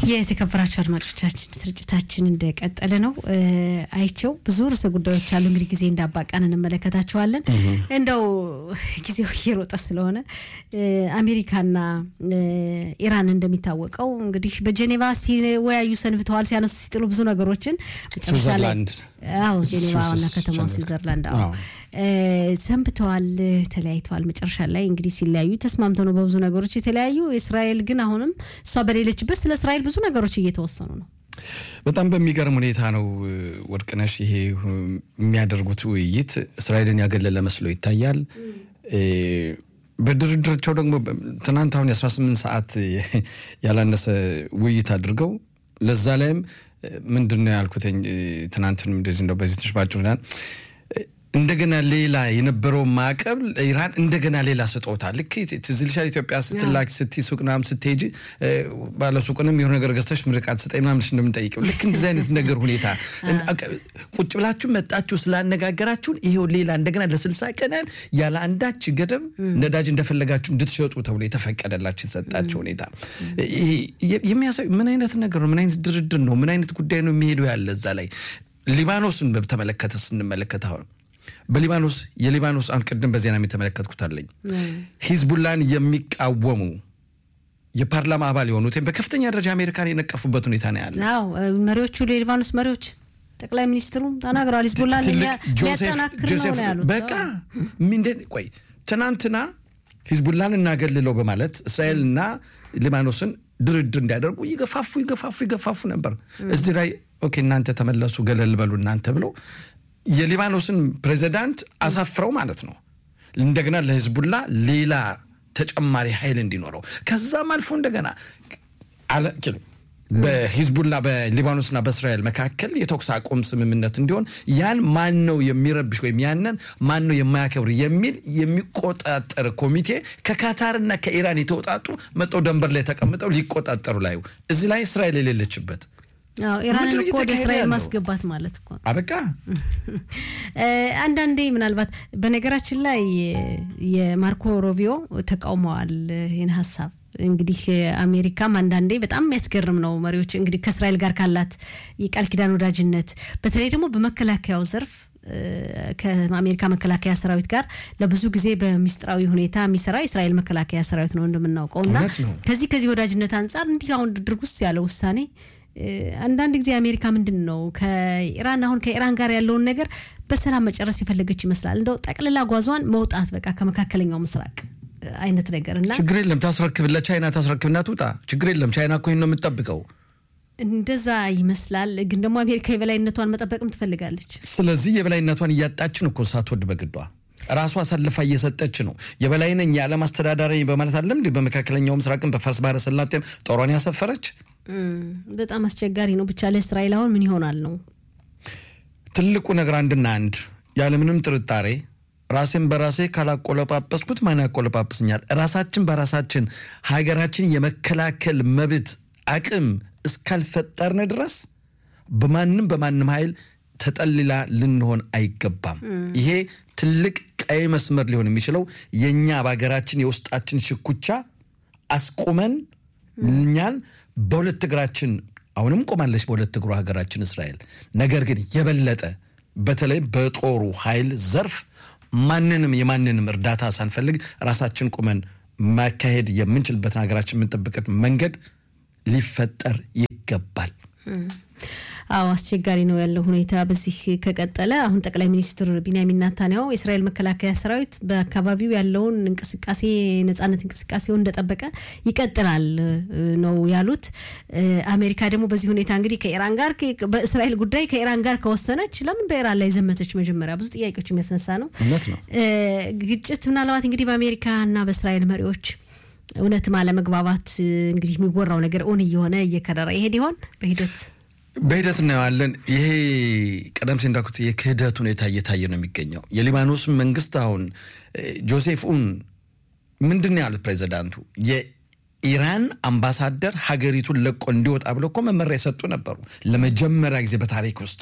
የተከበራቸው አድማጮቻችን ስርጭታችን እንደቀጠለ ነው። አይቸው ብዙ ርዕሰ ጉዳዮች አሉ። እንግዲህ ጊዜ እንዳባቃን እንመለከታቸዋለን። እንደው ጊዜው እየሮጠ ስለሆነ አሜሪካና ኢራን እንደሚታወቀው እንግዲህ በጀኔቫ ሲወያዩ ሰንብተዋል። ሲያነሱ ሲጥሉ ብዙ ነገሮችን መጨረሻ ላይ አዎ ጄኔቫ ዋና ከተማ ስዊዘርላንድ አዎ ሰንብተዋል፣ ተለያይተዋል። መጨረሻ ላይ እንግዲህ ሲለያዩ ተስማምተው ነው በብዙ ነገሮች የተለያዩ። እስራኤል ግን አሁንም እሷ በሌለችበት ስለ እስራኤል ብዙ ነገሮች እየተወሰኑ ነው። በጣም በሚገርም ሁኔታ ነው ወርቅነሽ፣ ይሄ የሚያደርጉት ውይይት እስራኤልን ያገለለ መስሎ ይታያል። በድርድራቸው ደግሞ ትናንት አሁን የ18 ሰዓት ያላነሰ ውይይት አድርገው ለዛ ላይም ምንድን ነው ያልኩትኝ ትናንትን እንደዚህ እንደው በዚህ ተሽባቸው እንደገና ሌላ የነበረው ማዕቀብ ኢራን እንደገና ሌላ ስጦታ ልክ ትዝ ይልሻል። ኢትዮጵያ ስትላክ ስቲ ሱቅ ምናምን ስትሄጂ ባለሱቁንም የሆነ ነገር ገዝተሽ ምርቃት ስጠኝ ምናምን እንደምንጠይቀው ልክ እንደዚህ አይነት ነገር ሁኔታ ቁጭ ብላችሁ መጣችሁ ስላነጋገራችሁን ይሄው ሌላ እንደገና ለስልሳ ቀናን ያለ አንዳች ገደብ ነዳጅ እንደፈለጋችሁ እንድትሸጡ ተብሎ የተፈቀደላችሁ የተሰጣቸው ሁኔታ የሚያሳይ ምን አይነት ነገር ነው? ምን አይነት ድርድር ነው? ምን አይነት ጉዳይ ነው የሚሄደው ያለ እዛ ላይ ሊባኖስን በተመለከተ ስንመለከት አሁን በሊባኖስ የሊባኖስ አሁን ቅድም በዜና የተመለከትኩት አለኝ ሂዝቡላን የሚቃወሙ የፓርላማ አባል የሆኑት በከፍተኛ ደረጃ አሜሪካን የነቀፉበት ሁኔታ ነው ያለ። አዎ መሪዎቹ የሊባኖስ መሪዎች ጠቅላይ ሚኒስትሩ ተናግረዋል። ሂዝቡላን ሊያጠናክር ነው ነው ያሉት። በቃ ምንድን ቆይ ትናንትና ሂዝቡላን እናገልለው በማለት እስራኤልና ሊባኖስን ድርድር እንዲያደርጉ ይገፋፉ ይገፋፉ ይገፋፉ ነበር። እዚህ ላይ ኦኬ እናንተ ተመለሱ ገለል በሉ እናንተ ብለው የሊባኖስን ፕሬዚዳንት አሳፍረው ማለት ነው። እንደገና ለህዝቡላ ሌላ ተጨማሪ ኃይል እንዲኖረው ከዛም አልፎ እንደገና በሂዝቡላ በሊባኖስና በእስራኤል መካከል የተኩስ አቁም ስምምነት እንዲሆን ያን ማን ነው የሚረብሽ ወይም ያንን ማን ነው የማያከብር የሚል የሚቆጣጠር ኮሚቴ ከካታርና ከኢራን የተውጣጡ መጠው ደንበር ላይ ተቀምጠው ሊቆጣጠሩ ላዩ እዚህ ላይ እስራኤል የሌለችበት ኢራንን እኮ ወደ እስራኤል ማስገባት ማለት እኮ አበቃ። አንዳንዴ ምናልባት በነገራችን ላይ የማርኮ ሮቢዮ ተቃውመዋል ይህን ሀሳብ። እንግዲህ አሜሪካም አንዳንዴ በጣም የሚያስገርም ነው። መሪዎች እንግዲህ ከእስራኤል ጋር ካላት የቃል ኪዳን ወዳጅነት በተለይ ደግሞ በመከላከያው ዘርፍ ከአሜሪካ መከላከያ ሰራዊት ጋር ለብዙ ጊዜ በሚስጥራዊ ሁኔታ የሚሰራ የእስራኤል መከላከያ ሰራዊት ነው እንደምናውቀው እና ከዚህ ከዚህ ወዳጅነት አንጻር እንዲህ አሁን ድርጉስ ያለ ውሳኔ አንዳንድ ጊዜ አሜሪካ ምንድን ነው ከኢራን አሁን ከኢራን ጋር ያለውን ነገር በሰላም መጨረስ የፈለገች ይመስላል። እንደው ጠቅልላ ጓዟን መውጣት በቃ ከመካከለኛው ምስራቅ አይነት ነገር እና ችግር የለም ታስረክብ፣ ለቻይና ታስረክብና ትውጣ። ችግር የለም ቻይና እኮ ይህን ነው የምትጠብቀው። እንደዛ ይመስላል። ግን ደግሞ አሜሪካ የበላይነቷን መጠበቅም ትፈልጋለች። ስለዚህ የበላይነቷን እያጣችን እኮ ሳትወድ በግዷ ራሷ አሳልፋ እየሰጠች ነው። የበላይ ነኝ የዓለም አስተዳዳሪ በማለት አለም በመካከለኛው ምስራቅም በፋርስ ባህረ ሰላጤም ጦሯን ያሰፈረች በጣም አስቸጋሪ ነው። ብቻ ለእስራኤል አሁን ምን ይሆናል ነው ትልቁ ነገር። አንድና አንድ ያለምንም ጥርጣሬ ራሴን በራሴ ካላቆለጳጰስኩት ማን ያቆለጳጵስኛል? ራሳችን በራሳችን ሀገራችን የመከላከል መብት አቅም እስካልፈጠርን ድረስ በማንም በማንም ኃይል ተጠልላ ልንሆን አይገባም። ይሄ ትልቅ ቀይ መስመር ሊሆን የሚችለው የእኛ በሀገራችን የውስጣችን ሽኩቻ አስቁመን እኛን በሁለት እግራችን አሁንም ቆማለች በሁለት እግሩ ሀገራችን እስራኤል። ነገር ግን የበለጠ በተለይ በጦሩ ኃይል ዘርፍ ማንንም የማንንም እርዳታ ሳንፈልግ ራሳችን ቁመን ማካሄድ የምንችልበትን ሀገራችን የምንጠብቅበት መንገድ ሊፈጠር ይገባል። አዎ አስቸጋሪ ነው ያለው ሁኔታ በዚህ ከቀጠለ። አሁን ጠቅላይ ሚኒስትር ቢንያሚን ናታንያሁ የእስራኤል መከላከያ ሰራዊት በአካባቢው ያለውን እንቅስቃሴ ነጻነት እንቅስቃሴውን እንደጠበቀ ይቀጥላል ነው ያሉት። አሜሪካ ደግሞ በዚህ ሁኔታ እንግዲህ ከኢራን ጋር በእስራኤል ጉዳይ ከኢራን ጋር ከወሰነች ለምን በኢራን ላይ ዘመተች? መጀመሪያ ብዙ ጥያቄዎች የሚያስነሳ ነው ግጭት ምናልባት እንግዲህ በአሜሪካ እና በእስራኤል መሪዎች እውነትም አለመግባባት እንግዲህ የሚወራው ነገር እውን እየሆነ እየከረረ ይሄድ ይሆን በሂደት በሂደት እናየዋለን። ይሄ ቀደም ሲል እንዳልኩት የክህደት ሁኔታ እየታየ ነው የሚገኘው። የሊባኖስ መንግስት አሁን ጆሴፍ ኡን ምንድን ነው ያሉት ፕሬዚዳንቱ የኢራን አምባሳደር ሀገሪቱን ለቆ እንዲወጣ ብለው እኮ መመሪያ የሰጡ ነበሩ ለመጀመሪያ ጊዜ በታሪክ ውስጥ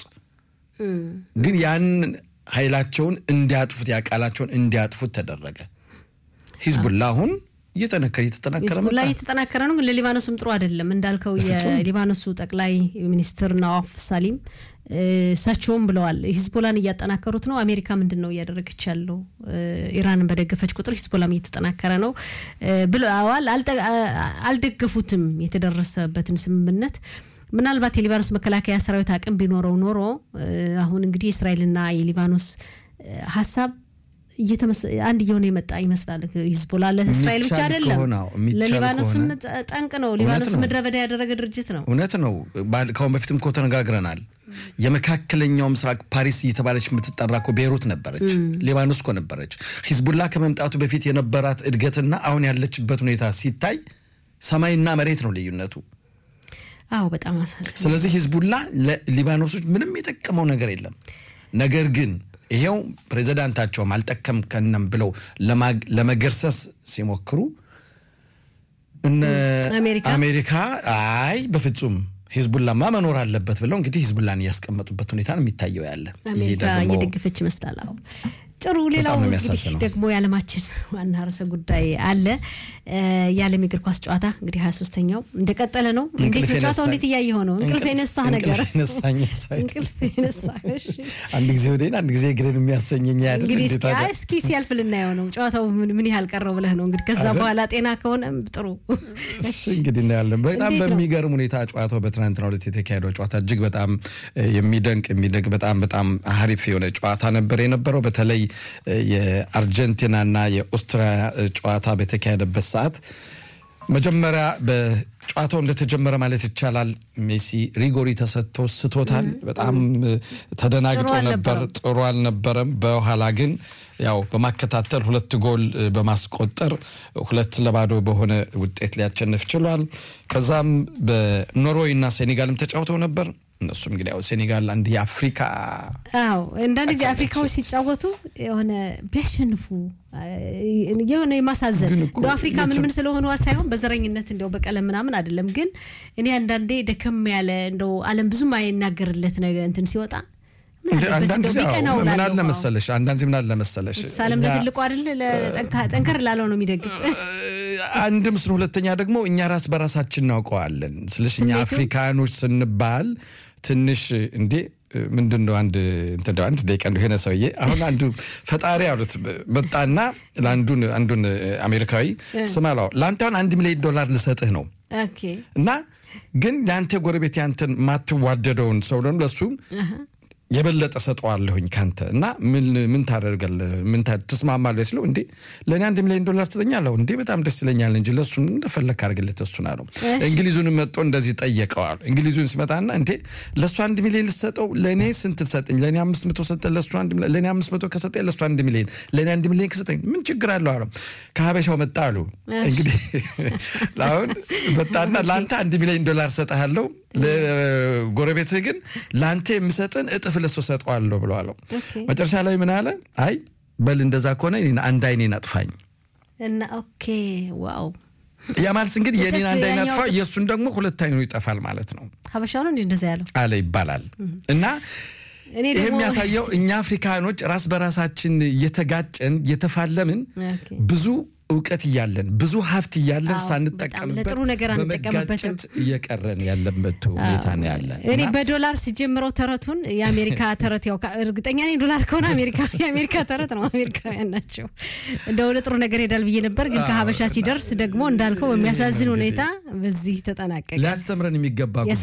ግን ያን ኃይላቸውን እንዲያጥፉት ያቃላቸውን እንዲያጥፉት ተደረገ። ሂዝቡላ አሁን እየጠነከረ እየተጠናከረ ሂዝቦላ መጣ። እየተጠናከረ ነው፣ ግን ለሊባኖስም ጥሩ አይደለም እንዳልከው የሊባኖሱ ጠቅላይ ሚኒስትር ናዋፍ ሳሊም እሳቸውም ብለዋል ሂዝቦላን እያጠናከሩት ነው። አሜሪካ ምንድን ነው እያደረገች ያለው? ኢራንን በደገፈች ቁጥር ሂዝቦላም እየተጠናከረ ነው ብለዋል። አልደገፉትም የተደረሰበትን ስምምነት። ምናልባት የሊባኖስ መከላከያ ሰራዊት አቅም ቢኖረው ኖሮ አሁን እንግዲህ የእስራኤልና የሊባኖስ ሀሳብ አንድ እየሆነ የመጣ ይመስላል። ሂዝቦላ ለእስራኤል ብቻ አይደለም ለሊባኖስም ጠንቅ ነው። ሊባኖስ ምድረ በዳ ያደረገ ድርጅት ነው። እውነት ነው። ከአሁን በፊትም እኮ ተነጋግረናል። የመካከለኛው ምስራቅ ፓሪስ እየተባለች የምትጠራ እኮ ቤይሩት ነበረች፣ ሊባኖስ እኮ ነበረች። ሂዝቡላ ከመምጣቱ በፊት የነበራት እድገትና አሁን ያለችበት ሁኔታ ሲታይ ሰማይና መሬት ነው ልዩነቱ። አዎ በጣም ስለዚህ ሂዝቡላ ለሊባኖሶች ምንም የጠቀመው ነገር የለም። ነገር ግን ይሄው ፕሬዚዳንታቸውም አልጠቀም ከነም ብለው ለመገርሰስ ሲሞክሩ እነ አሜሪካ አይ በፍጹም ሂዝቡላማ መኖር አለበት ብለው እንግዲህ ሂዝቡላን እያስቀመጡበት ሁኔታ ነው የሚታየው ያለ አሜሪካ እየደገፈች ይመስላል። አዎ ጥሩ። ሌላው እንግዲህ ደግሞ የዓለማችን ዋና ርዕሰ ጉዳይ አለ። የዓለም የእግር ኳስ ጨዋታ እንግዲህ ሀያ ሶስተኛው እንደቀጠለ ነው። እንዴት ነው ጨዋታው? እንዴት እያየኸው ነው? እንቅልፍ የነሳህ ነገር እንቅልፍ የነሳህ አንድ ጊዜ ወዴን አንድ ጊዜ እግርን የሚያሰኘኝ ያለ እንግዲህ እስኪ ሲያልፍ ልናየው ነው። ጨዋታው ምን ያህል ቀረው ብለህ ነው እንግዲህ ከዛ በኋላ ጤና ከሆነም ጥሩ እንግዲህ እናያለን። በጣም በሚገርም ሁኔታ ጨዋታው በትናንትናው ዕለት የተካሄደው ጨዋታ እጅግ በጣም የሚደንቅ የሚደንቅ በጣም በጣም አሪፍ የሆነ ጨዋታ ነበር የነበረው በተለይ የአርጀንቲናና የኦስትሪያ ጨዋታ በተካሄደበት ሰዓት መጀመሪያ በጨዋታው እንደተጀመረ ማለት ይቻላል ሜሲ ሪጎሪ ተሰጥቶ ስቶታል። በጣም ተደናግጦ ነበር። ጥሩ አልነበረም። በኋላ ግን ያው በማከታተል ሁለት ጎል በማስቆጠር ሁለት ለባዶ በሆነ ውጤት ሊያሸንፍ ችሏል። ከዛም በኖርዌይ እና ሴኔጋልም ተጫውተው ነበር። እነሱም እንግዲህ ያው ሴኔጋል አንድ የአፍሪካ አዎ አንዳንድ ጊዜ አፍሪካዎች ሲጫወቱ የሆነ ቢያሸንፉ የሆነ የማሳዘን እንደ አፍሪካ ምን ምን ስለሆኑ ሳይሆን በዘረኝነት እንደው በቀለም ምናምን አይደለም። ግን እኔ አንዳንዴ ደከም ያለ እንደው ዓለም ብዙም አይናገርለት ነገር እንትን ሲወጣ ምን አለ መሰለሽ አንዳንድ ምን አለ መሰለሽ ሳለም ለትልቁ አይደል ጠንከር ላለው ነው የሚደግፍ አንድም ስለ ሁለተኛ ደግሞ እኛ ራስ በራሳችን እናውቀዋለን። ስለሽ እኛ አፍሪካኖች ስንባል ትንሽ እንዴ ምንድን ነው አንድ እንትን አንድ ደቂቃ እንደው የሆነ ሰውዬ አሁን አንዱ ፈጣሪ አሉት መጣና ለአንዱን አንዱን አሜሪካዊ ስማ አለው ለአንተ አሁን አንድ ሚሊዮን ዶላር ልሰጥህ ነው እና ግን ለአንተ ጎረቤት ያንተን ማትዋደደውን ሰው ደግሞ ለሱ የበለጠ ሰጠዋለሁኝ ካንተ እና ምን ታደርጋለህ? ምን ትስማማለህ? ስለው እንዴ ለእኔ አንድ ሚሊዮን ዶላር ትሰጠኛለሁ እንዴ በጣም ደስ ይለኛል እንጂ ለእሱ እንደፈለግ አድርግለት እሱን አለው። እንግሊዙን መጥቶ እንደዚህ ጠየቀዋል። እንግሊዙን ሲመጣና እንዴ ለእሱ አንድ ሚሊዮን ልሰጠው ለእኔ ስንት ትሰጠኝ? ለእኔ አምስት መቶ ሰጠ ለእሱ ለእኔ አምስት መቶ ከሰጠኝ ለእሱ አንድ ሚሊዮን ለእኔ አንድ ሚሊዮን ከሰጠኝ ምን ችግር አለው አለው። ከሀበሻው መጣ አሉ እንግዲህ አሁን መጣና ለአንተ አንድ ሚሊዮን ዶላር ሰጠሃለሁ ለጎረቤትህ ግን ለአንተ የምሰጥን እጥፍ ለሱ ሰጠዋለሁ ብለዋለሁ። መጨረሻ ላይ ምን አለ? አይ በል እንደዛ ከሆነ አንድ አይኔን አጥፋኝ እና ኦኬ ዋው ያ ማለት እንግዲህ የኔን አንድ አይን አጥፋ የእሱን ደግሞ ሁለት አይኑ ይጠፋል ማለት ነው። ሀበሻው ነው እንዲህ እንደዛ ያለው አለ ይባላል እና ይህ የሚያሳየው እኛ አፍሪካኖች ራስ በራሳችን እየተጋጨን እየተፋለምን ብዙ እውቀት እያለን ብዙ ሀብት እያለን ሳንጠቀምበት ለጥሩ ነገር አንጠቀምበትም እየቀረን ያለበት ሁኔታ ነው ያለ። እኔ በዶላር ሲጀምረው ተረቱን የአሜሪካ ተረት ያው እርግጠኛ ነኝ ዶላር ከሆነ አሜሪካ የአሜሪካ ተረት ነው። አሜሪካውያን ናቸው። እንደ ወደ ጥሩ ነገር ሄዳል ብዬ ነበር፣ ግን ከሀበሻ ሲደርስ ደግሞ እንዳልከው በሚያሳዝን ሁኔታ በዚህ ተጠናቀቀ። ሊያስተምረን የሚገባ